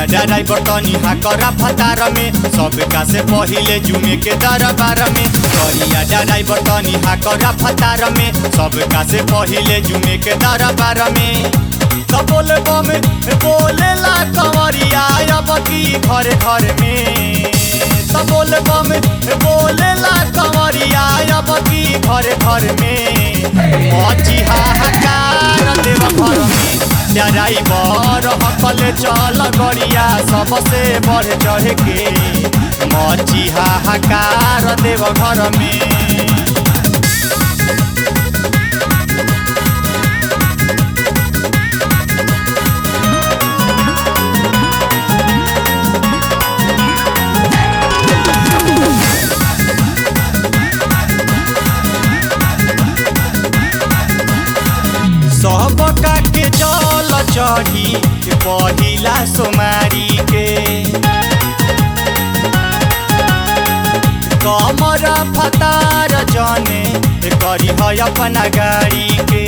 करिया डराई बटनी हाकरा फतार में सबका से पहिले जुमे के दरबार में करिया डराई बटनी हाकरा फतार में सबका से पहिले जुमे के दरबार में तो बोले बम बोले ला कंवरिया अब की घर घर में तो बोले बम बोले ला कंवरिया अब की घर घर में मची हाहाकार देव घर में डराई बर हकले चल गरिया सबसे बढ़ चढ़ के मची हाहाकार देव घर में सबका के जल चढ़ी पहिला सोमारी के कमर फतार जने करी है अपना गाड़ी के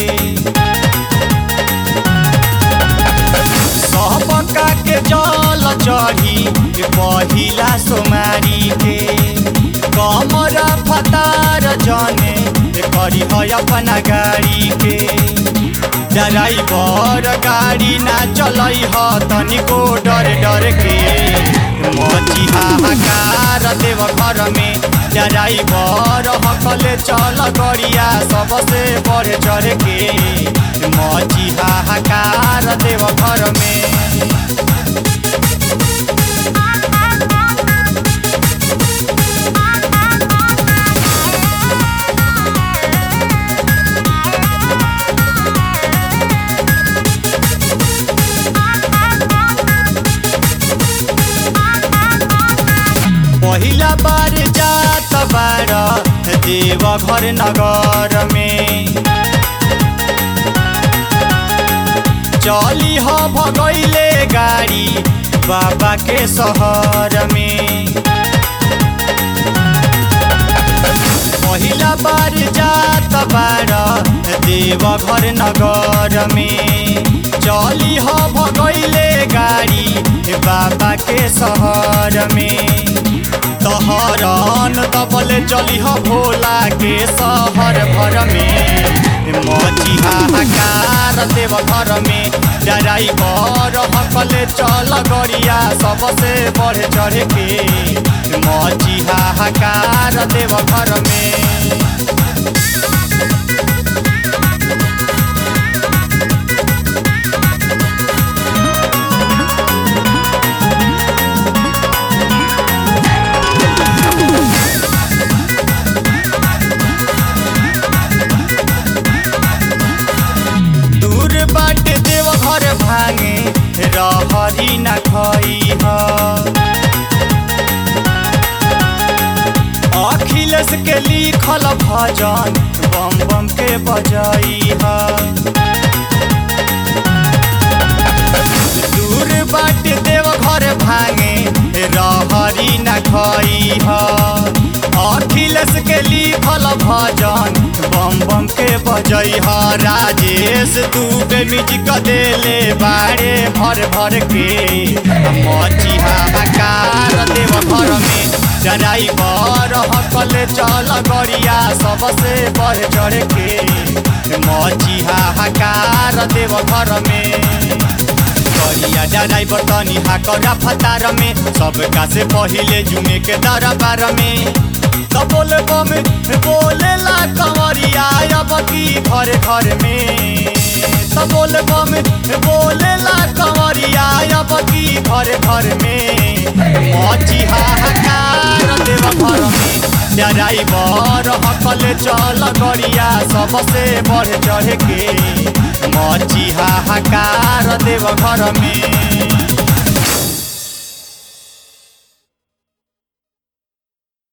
सबका के जल चढ़ी पहिला सोमारी के कमर फतार जने करी है अपना गाड़ी के ड्राइवर गाड़ी ना चलै ह तनिको डर डर के मची हाहाकार देव घर में ड्राइवर हकले चल गरिया सबसे बढ़ चढ़ के मची हाहाकार देव घर में पहिला बार जात बार देव घर नगर में चली ह भगैले गाड़ी बाबा के शहर में पहिला बार जात बार देव घर नगर में चली ह भगैले गाड़ी बाबा के शहर में तहरन दबले चली ह भोला के शहर भर में मची हाहाकार देव घर में ड्राइवर हकले चल गरिया सबसे बढ़ चढ़ के मची हाहाकार देव घर में दूर बाट देव घर भांगे रहरी न खई अखिलेश के लिखल भजन बम बम के बजाई दूर बाट देव घर भांगे रहरी न खई अखिलेश के लिखल भजन बम बम के बजई ह राजेश दुबे म्यूजिक देले बाड़े भर भर के मची हाहाकार देव घर में ड्राइवर हकले चल गरिया सबसे बढ़ चढ़ के मची हाहाकार देव घर में करिया ड्राइवर तनी हाकरा फतार में सबका से पहिले जुमे के दरबार में तो बोले बम बोले ला कंवरिया अब की घर घर में तो बोले बम बोले ला कंवरिया अब की घर घर में मची हाहाकार देव घर में ड्राइवर हकले चल गरिया सबसे बढ़ चढ़ के मची हाहाकार देव घर में